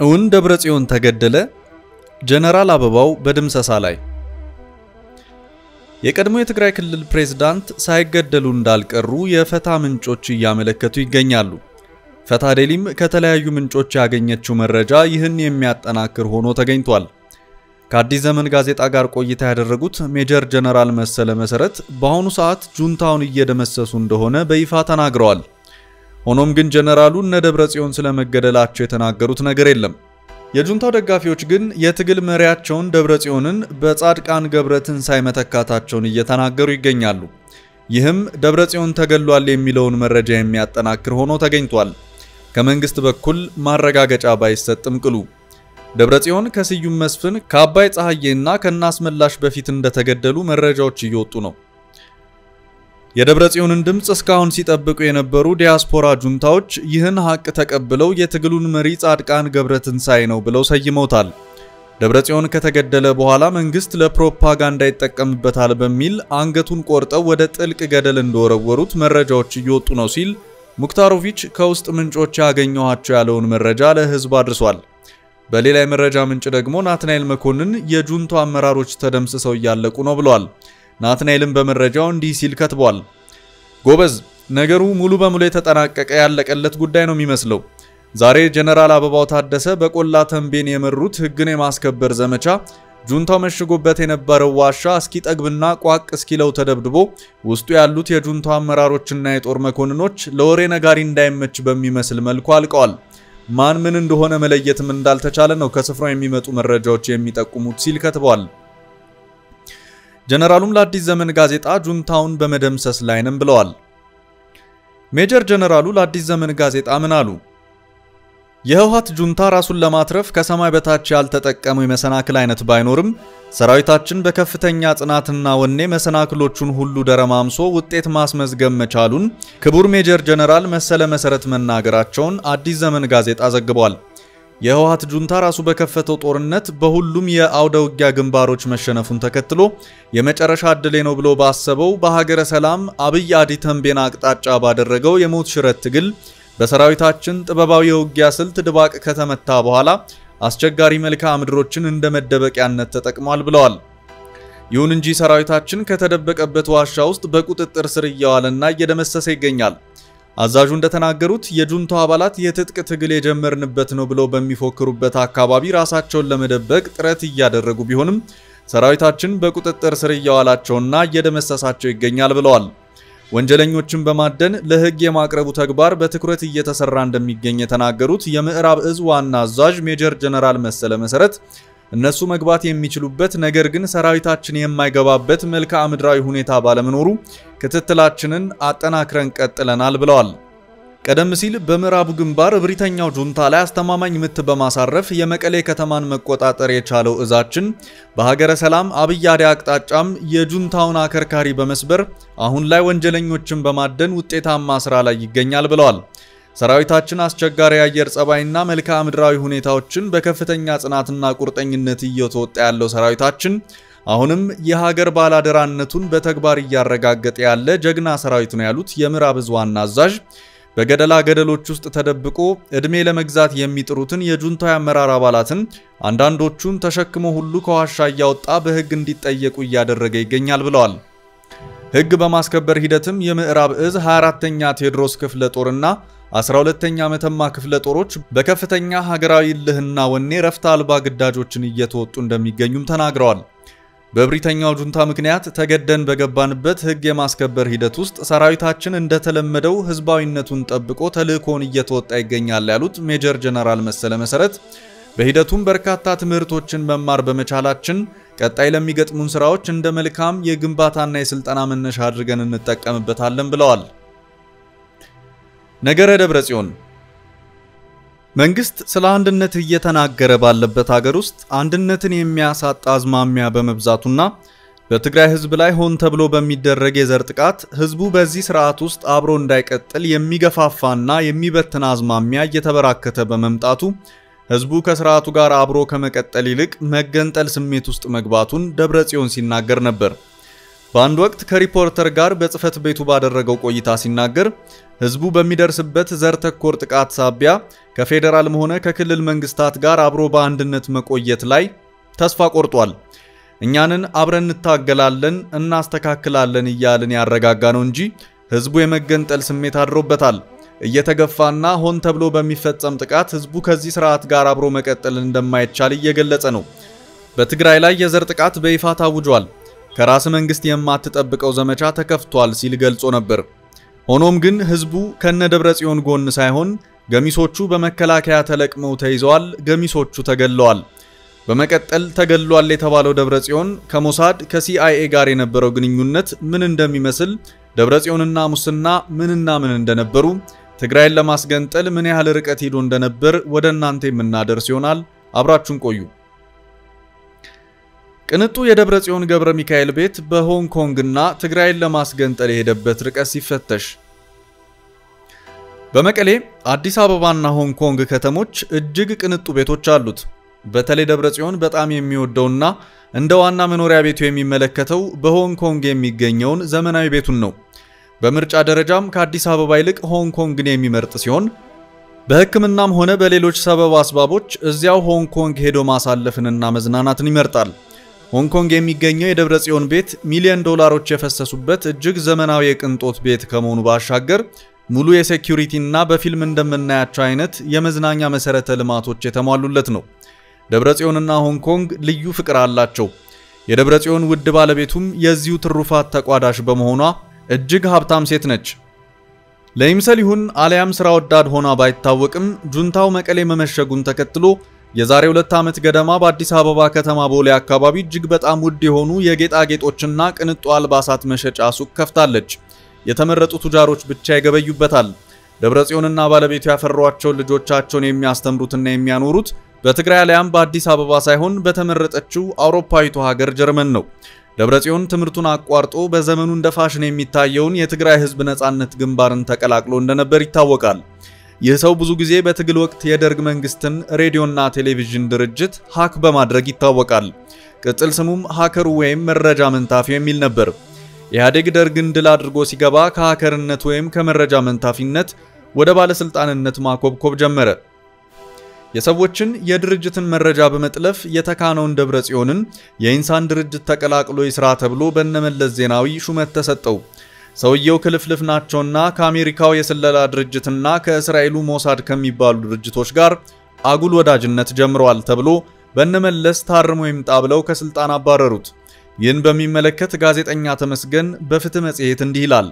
እውን ደብረ ጽዮን ተገደለ? ጀነራል አበባው በድምሰሳ ላይ። የቀድሞ የትግራይ ክልል ፕሬዝዳንት ሳይገደሉ እንዳልቀሩ የፈታ ምንጮች እያመለከቱ ይገኛሉ። ፈታ ዴሊም ከተለያዩ ምንጮች ያገኘችው መረጃ ይህን የሚያጠናክር ሆኖ ተገኝቷል። ከአዲስ ዘመን ጋዜጣ ጋር ቆይታ ያደረጉት ሜጀር ጀነራል መሰለ መሰረት በአሁኑ ሰዓት ጁንታውን እየደመሰሱ እንደሆነ በይፋ ተናግረዋል። ሆኖም ግን ጀነራሉ እነ ደብረ ጽዮን ስለመገደላቸው የተናገሩት ነገር የለም። የጁንታው ደጋፊዎች ግን የትግል መሪያቸውን ደብረ ጽዮንን በጻድቃን ገብረ ትንሳኤ መተካታቸውን እየተናገሩ ይገኛሉ። ይህም ደብረ ጽዮን ተገሏል የሚለውን መረጃ የሚያጠናክር ሆኖ ተገኝቷል። ከመንግስት በኩል ማረጋገጫ ባይሰጥም ቅሉ ደብረ ጽዮን ከስዩም መስፍን ከአባይ ፀሐዬና ከናስመላሽ በፊት እንደተገደሉ መረጃዎች እየወጡ ነው። የደብረ ጽዮንን ድምፅ እስካሁን ሲጠብቁ የነበሩ ዲያስፖራ ጁንታዎች ይህን ሀቅ ተቀብለው የትግሉን መሪ ጻድቃን ገብረ ትንሳኤ ነው ብለው ሰይመውታል። ደብረ ጽዮን ከተገደለ በኋላ መንግስት ለፕሮፓጋንዳ ይጠቀምበታል በሚል አንገቱን ቆርጠው ወደ ጥልቅ ገደል እንደወረወሩት መረጃዎች እየወጡ ነው ሲል ሙክታሮቪች ከውስጥ ምንጮች ያገኘኋቸው ያለውን መረጃ ለህዝብ አድርሷል። በሌላ የመረጃ ምንጭ ደግሞ ናትናኤል መኮንን የጁንታው አመራሮች ተደምስሰው እያለቁ ነው ብለዋል። ናትናኤልም በመረጃው እንዲህ ሲል ከትቧል። ጎበዝ፣ ነገሩ ሙሉ በሙሉ የተጠናቀቀ ያለቀለት ጉዳይ ነው የሚመስለው። ዛሬ ጀነራል አበባው ታደሰ በቆላ ተንቤን የመሩት ህግን የማስከበር ዘመቻ ጁንታው መሽጎበት የነበረው ዋሻ እስኪጠግብና ቋቅ እስኪለው ተደብድቦ ውስጡ ያሉት የጁንታው አመራሮችና የጦር መኮንኖች ለወሬ ነጋሪ እንዳይመች በሚመስል መልኩ አልቀዋል። ማን ምን እንደሆነ መለየትም እንዳልተቻለ ነው ከስፍራው የሚመጡ መረጃዎች የሚጠቁሙት ሲል ከትበዋል። ጀነራሉም ለአዲስ ዘመን ጋዜጣ ጁንታውን በመደምሰስ ላይ ነን ብለዋል። ሜጀር ጀነራሉ ለአዲስ ዘመን ጋዜጣ ምን አሉ? የህወሓት ጁንታ ራሱን ለማትረፍ ከሰማይ በታች ያልተጠቀመው የመሰናክል አይነት ባይኖርም ሰራዊታችን በከፍተኛ ጽናትና ወኔ መሰናክሎቹን ሁሉ ደረማምሶ ውጤት ማስመዝገብ መቻሉን ክቡር ሜጀር ጀነራል መሰለ መሰረት መናገራቸውን አዲስ ዘመን ጋዜጣ ዘግቧል። የህወሓት ጁንታ ራሱ በከፈተው ጦርነት በሁሉም የአውደ ውጊያ ግንባሮች መሸነፉን ተከትሎ የመጨረሻ ዕድሌ ነው ብሎ ባሰበው በሀገረ ሰላም አብይ አዲ ተንቤን አቅጣጫ ባደረገው የሞት ሽረት ትግል በሰራዊታችን ጥበባዊ የውጊያ ስልት ድባቅ ከተመታ በኋላ አስቸጋሪ መልክዓ ምድሮችን እንደ መደበቂያነት ተጠቅሟል ብለዋል። ይሁን እንጂ ሰራዊታችን ከተደበቀበት ዋሻ ውስጥ በቁጥጥር ስር እየዋለና እየደመሰሰ ይገኛል። አዛዡ እንደተናገሩት የጁንታው አባላት የትጥቅ ትግል የጀመርንበት ነው ብለው በሚፎክሩበት አካባቢ ራሳቸውን ለመደበቅ ጥረት እያደረጉ ቢሆንም ሰራዊታችን በቁጥጥር ስር እያዋላቸውና እየደመሰሳቸው ይገኛል ብለዋል። ወንጀለኞችን በማደን ለህግ የማቅረቡ ተግባር በትኩረት እየተሰራ እንደሚገኝ የተናገሩት የምዕራብ እዝ ዋና አዛዥ ሜጀር ጀነራል መሰለ መሰረት እነሱ መግባት የሚችሉበት ነገር ግን ሰራዊታችን የማይገባበት መልክዓ ምድራዊ ሁኔታ ባለመኖሩ ክትትላችንን አጠናክረን ቀጥለናል ብለዋል። ቀደም ሲል በምዕራቡ ግንባር እብሪተኛው ጁንታ ላይ አስተማማኝ ምት በማሳረፍ የመቀሌ ከተማን መቆጣጠር የቻለው እዛችን በሀገረ ሰላም አብይ አዲ አቅጣጫም የጁንታውን አከርካሪ በመስበር አሁን ላይ ወንጀለኞችን በማደን ውጤታማ ስራ ላይ ይገኛል ብለዋል። ሰራዊታችን አስቸጋሪ የአየር ጸባይና መልክዓ ምድራዊ ሁኔታዎችን በከፍተኛ ጽናትና ቁርጠኝነት እየተወጣ ያለው ሰራዊታችን አሁንም የሀገር ባላደራነቱን በተግባር እያረጋገጠ ያለ ጀግና ሰራዊት ነው ያሉት የምዕራብ እዝ ዋና አዛዥ በገደላ ገደሎች ውስጥ ተደብቆ ዕድሜ ለመግዛት የሚጥሩትን የጁንታው አመራር አባላትን አንዳንዶቹን ተሸክሞ ሁሉ ከዋሻ እያወጣ በሕግ እንዲጠየቁ እያደረገ ይገኛል ብለዋል። ሕግ በማስከበር ሂደትም የምዕራብ እዝ 24ተኛ ቴዎድሮስ ክፍለ ጦርና 12ተኛ መተማ ክፍለ ጦሮች በከፍተኛ ሀገራዊ እልህና ወኔ ረፍት አልባ ግዳጆችን እየተወጡ እንደሚገኙም ተናግረዋል። በእብሪተኛው ጁንታ ምክንያት ተገደን በገባንበት ሕግ የማስከበር ሂደት ውስጥ ሰራዊታችን እንደተለመደው ህዝባዊነቱን ጠብቆ ተልዕኮውን እየተወጣ ይገኛል ያሉት ሜጀር ጀነራል መሰለ መሰረት በሂደቱም በርካታ ትምህርቶችን መማር በመቻላችን ቀጣይ ለሚገጥሙን ስራዎች እንደ መልካም የግንባታና የስልጠና መነሻ አድርገን እንጠቀምበታለን ብለዋል። ነገረ ደብረ ጽዮን መንግስት ስለ አንድነት እየተናገረ ባለበት ሀገር ውስጥ አንድነትን የሚያሳጣ አዝማሚያ በመብዛቱና በትግራይ ህዝብ ላይ ሆን ተብሎ በሚደረግ የዘር ጥቃት ህዝቡ በዚህ ስርዓት ውስጥ አብሮ እንዳይቀጥል የሚገፋፋና የሚበትን አዝማሚያ እየተበራከተ በመምጣቱ ህዝቡ ከስርዓቱ ጋር አብሮ ከመቀጠል ይልቅ መገንጠል ስሜት ውስጥ መግባቱን ደብረ ጽዮን ሲናገር ነበር። በአንድ ወቅት ከሪፖርተር ጋር በጽህፈት ቤቱ ባደረገው ቆይታ ሲናገር ህዝቡ በሚደርስበት ዘር ተኮር ጥቃት ሳቢያ ከፌዴራልም ሆነ ከክልል መንግስታት ጋር አብሮ በአንድነት መቆየት ላይ ተስፋ ቆርጧል። እኛንን አብረን እንታገላለን፣ እናስተካክላለን እያልን ያረጋጋ ነው እንጂ ህዝቡ የመገንጠል ስሜት አድሮበታል። እየተገፋና ሆን ተብሎ በሚፈጸም ጥቃት ህዝቡ ከዚህ ስርዓት ጋር አብሮ መቀጠል እንደማይቻል እየገለጸ ነው። በትግራይ ላይ የዘር ጥቃት በይፋ ታውጇል። ከራስ መንግስት የማትጠብቀው ዘመቻ ተከፍቷል ሲል ገልጾ ነበር። ሆኖም ግን ህዝቡ ከነ ደብረ ጽዮን ጎን ሳይሆን ገሚሶቹ በመከላከያ ተለቅመው ተይዘዋል፣ ገሚሶቹ ተገለዋል። በመቀጠል ተገሏል የተባለው ደብረ ጽዮን ከሞሳድ ከሲአይኤ ጋር የነበረው ግንኙነት ምን እንደሚመስል፣ ደብረ ጽዮንና ሙስና ምንና ምን እንደነበሩ፣ ትግራይን ለማስገንጠል ምን ያህል ርቀት ሄዶ እንደነበር ወደ እናንተ የምናደርስ ይሆናል። አብራችሁን ቆዩ። ቅንጡ የደብረ ጽዮን ገብረ ሚካኤል ቤት በሆንግ ኮንግና ትግራይን ለማስገንጠል የሄደበት ርቀት ሲፈተሽ በመቀሌ አዲስ አበባና ሆንግ ኮንግ ከተሞች እጅግ ቅንጡ ቤቶች አሉት። በተለይ ደብረ ጽዮን በጣም የሚወደውና እንደ ዋና መኖሪያ ቤቱ የሚመለከተው በሆንግ ኮንግ የሚገኘውን ዘመናዊ ቤቱን ነው። በምርጫ ደረጃም ከአዲስ አበባ ይልቅ ሆንግ ኮንግን የሚመርጥ ሲሆን በሕክምናም ሆነ በሌሎች ሰበብ አስባቦች እዚያው ሆንግ ኮንግ ሄዶ ማሳለፍንና መዝናናትን ይመርጣል። ሆንግ ኮንግ የሚገኘው የደብረ ጽዮን ቤት ሚሊዮን ዶላሮች የፈሰሱበት እጅግ ዘመናዊ የቅንጦት ቤት ከመሆኑ ባሻገር ሙሉ የሴኩሪቲ እና በፊልም እንደምናያቸው አይነት የመዝናኛ መሰረተ ልማቶች የተሟሉለት ነው። ደብረ ጽዮንና ሆንግ ኮንግ ልዩ ፍቅር አላቸው። የደብረ ጽዮን ውድ ባለቤቱም የዚሁ ትሩፋት ተቋዳሽ በመሆኗ እጅግ ሀብታም ሴት ነች። ለይምሰል ይሁን አሊያም ስራ ወዳድ ሆና ባይታወቅም ጁንታው መቀሌ መመሸጉን ተከትሎ የዛሬ ሁለት ዓመት ገደማ በአዲስ አበባ ከተማ ቦሌ አካባቢ እጅግ በጣም ውድ የሆኑ የጌጣጌጦችና ቅንጡ አልባሳት መሸጫ ሱቅ ከፍታለች። የተመረጡ ቱጃሮች ብቻ ይገበዩበታል። ደብረ ጽዮንና ባለቤቱ ያፈሯቸውን ልጆቻቸውን የሚያስተምሩትና የሚያኖሩት በትግራይ አሊያም በአዲስ አበባ ሳይሆን በተመረጠችው አውሮፓዊቷ ሀገር ጀርመን ነው። ደብረ ጽዮን ትምህርቱን አቋርጦ በዘመኑ እንደ ፋሽን የሚታየውን የትግራይ ሕዝብ ነጻነት ግንባርን ተቀላቅሎ እንደነበር ይታወቃል። ይህ ሰው ብዙ ጊዜ በትግል ወቅት የደርግ መንግስትን ሬዲዮና ቴሌቪዥን ድርጅት ሀክ በማድረግ ይታወቃል። ቅጽል ስሙም ሀከሩ ወይም መረጃ መንታፊ የሚል ነበር። ኢህአዴግ ደርግን ድል አድርጎ ሲገባ ከሀከርነት ወይም ከመረጃ መንታፊነት ወደ ባለስልጣንነት ማኮብኮብ ጀመረ። የሰዎችን የድርጅትን መረጃ በመጥለፍ የተካነውን ደብረ ጽዮንን የኢንሳን ድርጅት ተቀላቅሎ ይስራ ተብሎ በነመለስ ዜናዊ ሹመት ተሰጠው። ሰውየው ክልፍልፍ ናቸውና ከአሜሪካው የስለላ ድርጅትና ከእስራኤሉ ሞሳድ ከሚባሉ ድርጅቶች ጋር አጉል ወዳጅነት ጀምረዋል ተብሎ በነመለስ ታርሞ ይምጣ ብለው ከስልጣን አባረሩት። ይህን በሚመለከት ጋዜጠኛ ተመስገን በፍትህ መጽሔት እንዲህ ይላል።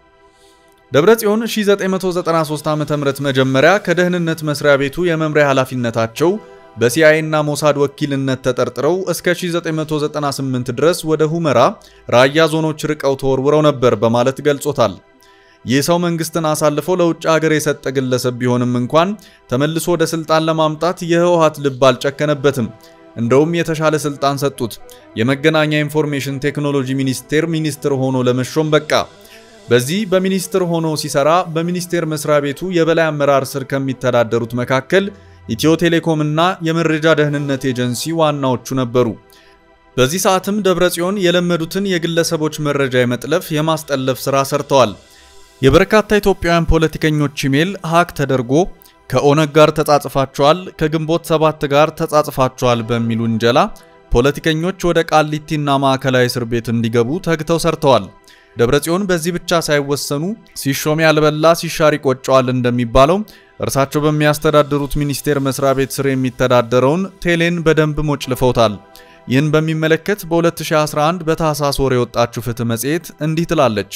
ደብረ ጽዮን 1993 ዓ.ም መጀመሪያ ከደህንነት መስሪያ ቤቱ የመምሪያ ኃላፊነታቸው በሲአይኤ እና ሞሳድ ወኪልነት ተጠርጥረው እስከ 1998 ድረስ ወደ ሁመራ ራያ ዞኖች ርቀው ተወርውረው ነበር በማለት ገልጾታል። ይህ ሰው መንግስትን አሳልፎ ለውጭ ሀገር የሰጠ ግለሰብ ቢሆንም እንኳን ተመልሶ ወደ ስልጣን ለማምጣት የህወሓት ልብ አልጨከነበትም። እንደውም የተሻለ ስልጣን ሰጡት። የመገናኛ ኢንፎርሜሽን ቴክኖሎጂ ሚኒስቴር ሚኒስትር ሆኖ ለመሾም በቃ። በዚህ በሚኒስትር ሆኖ ሲሰራ በሚኒስቴር መስሪያ ቤቱ የበላይ አመራር ስር ከሚተዳደሩት መካከል ኢትዮ ቴሌኮም እና የመረጃ ደህንነት ኤጀንሲ ዋናዎቹ ነበሩ። በዚህ ሰዓትም ደብረ ጽዮን የለመዱትን የግለሰቦች መረጃ የመጥለፍ የማስጠለፍ ሥራ ሰርተዋል። የበርካታ ኢትዮጵያውያን ፖለቲከኞች ኢሜል ሀክ ተደርጎ ከኦነግ ጋር ተጻጽፋቸዋል፣ ከግንቦት ሰባት ጋር ተጻጽፋቸዋል በሚል ውንጀላ ፖለቲከኞች ወደ ቃሊቲና ማዕከላዊ እስር ቤት እንዲገቡ ተግተው ሰርተዋል። ደብረ ጽዮን በዚህ ብቻ ሳይወሰኑ ሲሾም ያልበላ ሲሻር ይቆጨዋል እንደሚባለው እርሳቸው በሚያስተዳድሩት ሚኒስቴር መስሪያ ቤት ስር የሚተዳደረውን ቴሌን በደንብ ሞጭልፈውታል። ይህን በሚመለከት በ2011 በታህሳስ ወር የወጣችው ፍትህ መጽሔት እንዲህ ትላለች።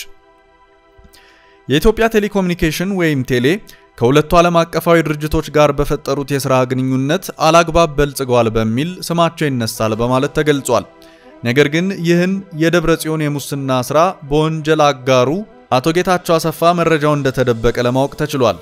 የኢትዮጵያ ቴሌኮሙኒኬሽን ወይም ቴሌ ከሁለቱ ዓለም አቀፋዊ ድርጅቶች ጋር በፈጠሩት የሥራ ግንኙነት አላግባብ በልጽገዋል በሚል ስማቸው ይነሳል በማለት ተገልጿል። ነገር ግን ይህን የደብረ ጽዮን የሙስና ሥራ በወንጀል አጋሩ አቶ ጌታቸው አሰፋ መረጃው እንደተደበቀ ለማወቅ ተችሏል።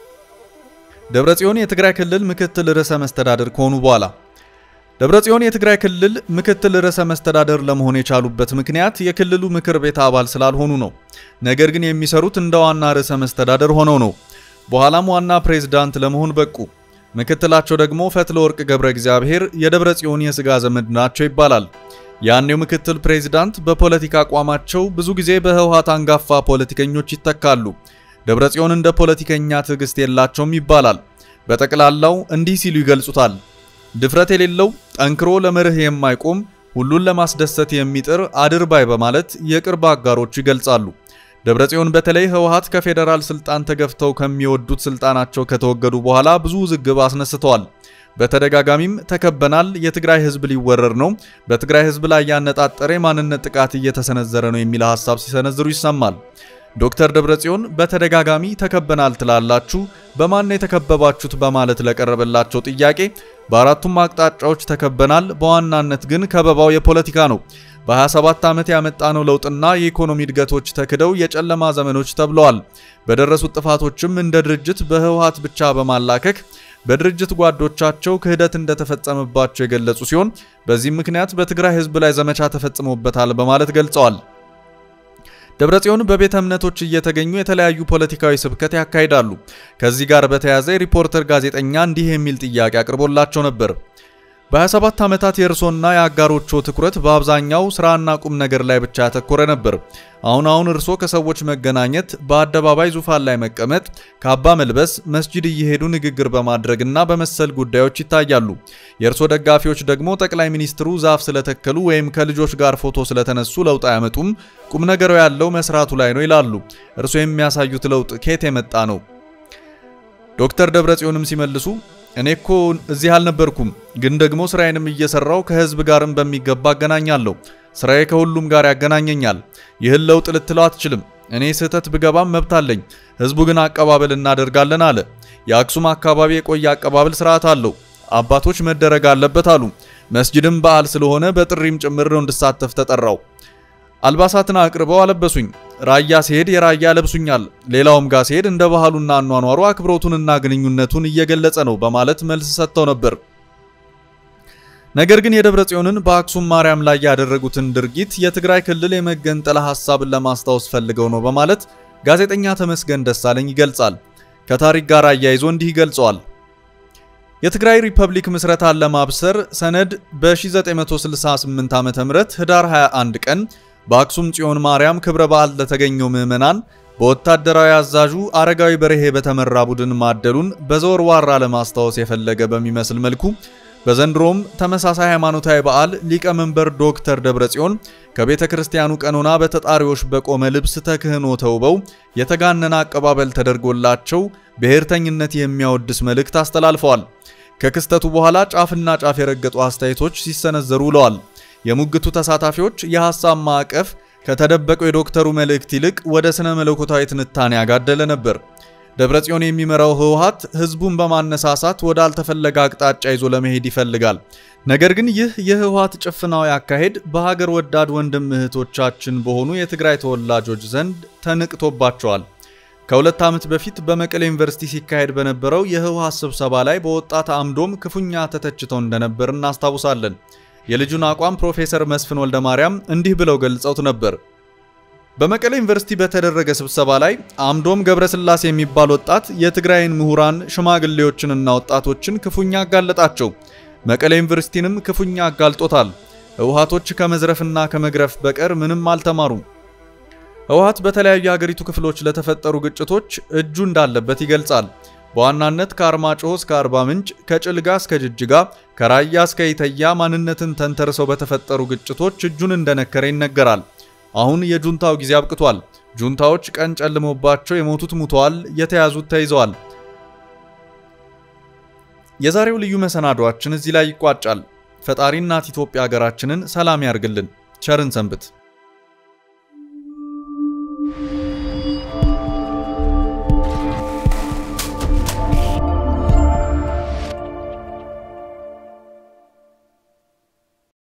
ደብረ ጽዮን የትግራይ ክልል ምክትል ርዕሰ መስተዳድር ከሆኑ በኋላ ደብረ ጽዮን የትግራይ ክልል ምክትል ርዕሰ መስተዳድር ለመሆን የቻሉበት ምክንያት የክልሉ ምክር ቤት አባል ስላልሆኑ ነው። ነገር ግን የሚሰሩት እንደ ዋና ርዕሰ መስተዳድር ሆነው ነው። በኋላም ዋና ፕሬዝዳንት ለመሆን በቁ። ምክትላቸው ደግሞ ፈትለ ወርቅ ገብረ እግዚአብሔር የደብረ ጽዮን የሥጋ ዘመድ ናቸው ይባላል። ያኔው ምክትል ፕሬዚዳንት በፖለቲካ አቋማቸው ብዙ ጊዜ በህወሓት አንጋፋ ፖለቲከኞች ይተካሉ። ደብረጽዮን እንደ ፖለቲከኛ ትዕግስት የላቸውም ይባላል። በጠቅላላው እንዲህ ሲሉ ይገልጹታል። ድፍረት የሌለው ጠንክሮ ለመርህ የማይቆም ሁሉን ለማስደሰት የሚጥር አድርባይ በማለት የቅርብ አጋሮቹ ይገልጻሉ። ደብረጽዮን በተለይ ህወሓት ከፌዴራል ስልጣን ተገፍተው ከሚወዱት ስልጣናቸው ከተወገዱ በኋላ ብዙ ውዝግብ አስነስተዋል። በተደጋጋሚም ተከበናል፣ የትግራይ ህዝብ ሊወረር ነው፣ በትግራይ ህዝብ ላይ ያነጣጠረ የማንነት ጥቃት እየተሰነዘረ ነው የሚል ሀሳብ ሲሰነዝሩ ይሰማል። ዶክተር ደብረጽዮን በተደጋጋሚ ተከበናል ትላላችሁ፣ በማን የተከበባችሁት በማለት ለቀረበላቸው ጥያቄ በአራቱም አቅጣጫዎች ተከበናል፣ በዋናነት ግን ከበባው የፖለቲካ ነው። በ27 ዓመት ያመጣነው ለውጥና የኢኮኖሚ እድገቶች ተክደው የጨለማ ዘመኖች ተብለዋል። በደረሱት ጥፋቶችም እንደ ድርጅት በህወሓት ብቻ በማላከክ በድርጅት ጓዶቻቸው ክህደት እንደተፈጸመባቸው የገለጹ ሲሆን በዚህም ምክንያት በትግራይ ህዝብ ላይ ዘመቻ ተፈጽሞበታል በማለት ገልጸዋል። ደብረጽዮን በቤተ እምነቶች እየተገኙ የተለያዩ ፖለቲካዊ ስብከት ያካሂዳሉ። ከዚህ ጋር በተያያዘ የሪፖርተር ጋዜጠኛ እንዲህ የሚል ጥያቄ አቅርቦላቸው ነበር። በ27 ዓመታት የእርሶና የአጋሮቹ ትኩረት በአብዛኛው ስራና ቁም ነገር ላይ ብቻ ያተኮረ ነበር። አሁን አሁን እርሶ ከሰዎች መገናኘት፣ በአደባባይ ዙፋን ላይ መቀመጥ፣ ካባ መልበስ፣ መስጂድ እየሄዱ ንግግር በማድረግና በመሰል ጉዳዮች ይታያሉ። የእርሶ ደጋፊዎች ደግሞ ጠቅላይ ሚኒስትሩ ዛፍ ስለተከሉ ወይም ከልጆች ጋር ፎቶ ስለተነሱ ለውጥ አያመጡም፣ ቁም ነገሩ ያለው መስራቱ ላይ ነው ይላሉ። እርሶ የሚያሳዩት ለውጥ ከየት የመጣ ነው? ዶክተር ደብረጽዮንም ሲመልሱ እኔ እኮ እዚህ አልነበርኩም፣ ግን ደግሞ ስራዬንም እየሰራው ከህዝብ ጋርም በሚገባ አገናኛለሁ። ስራዬ ከሁሉም ጋር ያገናኘኛል። ይህን ለውጥ ልትለው አትችልም። እኔ ስህተት ብገባም መብት አለኝ። ህዝቡ ግን አቀባበል እናደርጋለን አለ። የአክሱም አካባቢ የቆየ አቀባበል ስርዓት አለው። አባቶች መደረግ አለበት አሉ። መስጅድም በዓል ስለሆነ በጥሪም ጭምር ነው እንድሳተፍ ተጠራው። አልባሳትን አቅርበው አለበሱኝ። ራያ ሲሄድ የራያ ለብሱኛል። ሌላውም ጋር ሲሄድ እንደ ባህሉና አኗኗሩ አክብሮቱንና ግንኙነቱን እየገለጸ ነው በማለት መልስ ሰጥተው ነበር። ነገር ግን የደብረ ጽዮንን በአክሱም ማርያም ላይ ያደረጉትን ድርጊት የትግራይ ክልል የመገንጠል ሐሳብን ለማስታወስ ፈልገው ነው በማለት ጋዜጠኛ ተመስገን ደሳለኝ ይገልጻል። ከታሪክ ጋር አያይዞ እንዲህ ይገልጸዋል። የትግራይ ሪፐብሊክ ምስረታን ለማብሰር ሰነድ በ1968 ዓ.ም ህዳር 21 ቀን በአክሱም ጽዮን ማርያም ክብረ በዓል ለተገኘው ምዕመናን በወታደራዊ አዛዡ አረጋዊ በርሄ በተመራ ቡድን ማደሉን በዘወርዋራ ለማስታወስ የፈለገ በሚመስል መልኩ በዘንድሮም ተመሳሳይ ሃይማኖታዊ በዓል ሊቀመንበር ዶክተር ደብረጽዮን ከቤተ ክርስቲያኑ ቀኖና በተጣሪዎች በቆመ ልብስ ተክህኖ ተውበው የተጋነነ አቀባበል ተደርጎላቸው ብሔርተኝነት የሚያወድስ መልእክት አስተላልፈዋል። ከክስተቱ በኋላ ጫፍና ጫፍ የረገጡ አስተያየቶች ሲሰነዘሩ ውለዋል። የሙግቱ ተሳታፊዎች የሐሳብ ማዕቀፍ ከተደበቀው የዶክተሩ መልእክት ይልቅ ወደ ስነ መለኮታዊ ትንታኔ ያጋደለ ነበር። ደብረጽዮን የሚመራው ህወሓት ህዝቡን በማነሳሳት ወደ አልተፈለገ አቅጣጫ ይዞ ለመሄድ ይፈልጋል። ነገር ግን ይህ የህወሓት ጭፍናዊ አካሄድ በሀገር ወዳድ ወንድም እህቶቻችን በሆኑ የትግራይ ተወላጆች ዘንድ ተንቅቶባቸዋል። ከሁለት ዓመት በፊት በመቀሌ ዩኒቨርሲቲ ሲካሄድ በነበረው የህወሓት ስብሰባ ላይ በወጣት አምዶም ክፉኛ ተተችተው እንደነበር እናስታውሳለን። የልጁን አቋም ፕሮፌሰር መስፍን ወልደ ማርያም እንዲህ ብለው ገልጸውት ነበር። በመቀሌ ዩኒቨርሲቲ በተደረገ ስብሰባ ላይ አምዶም ገብረስላሴ የሚባል ወጣት የትግራይን ምሁራን ሽማግሌዎችንና ወጣቶችን ክፉኛ አጋለጣቸው። መቀሌ ዩኒቨርሲቲንም ክፉኛ አጋልጦታል። ህወሓቶች ከመዝረፍና ከመግረፍ በቀር ምንም አልተማሩም። ህወሓት በተለያዩ የሀገሪቱ ክፍሎች ለተፈጠሩ ግጭቶች እጁ እንዳለበት ይገልጻል። በዋናነት ከአርማጭሆ እስከ አርባ ምንጭ፣ ከጭልጋ እስከ ጅጅጋ፣ ከራያ እስከ ኢተያ ማንነትን ተንተርሰው በተፈጠሩ ግጭቶች እጁን እንደነከረ ይነገራል። አሁን የጁንታው ጊዜ አብቅቷል። ጁንታዎች ቀን ጨልሞባቸው የሞቱት ሙተዋል፣ የተያዙት ተይዘዋል። የዛሬው ልዩ መሰናዷችን እዚህ ላይ ይቋጫል። ፈጣሪ እናት ኢትዮጵያ ሀገራችንን ሰላም ያርግልን። ቸርን ሰንብት።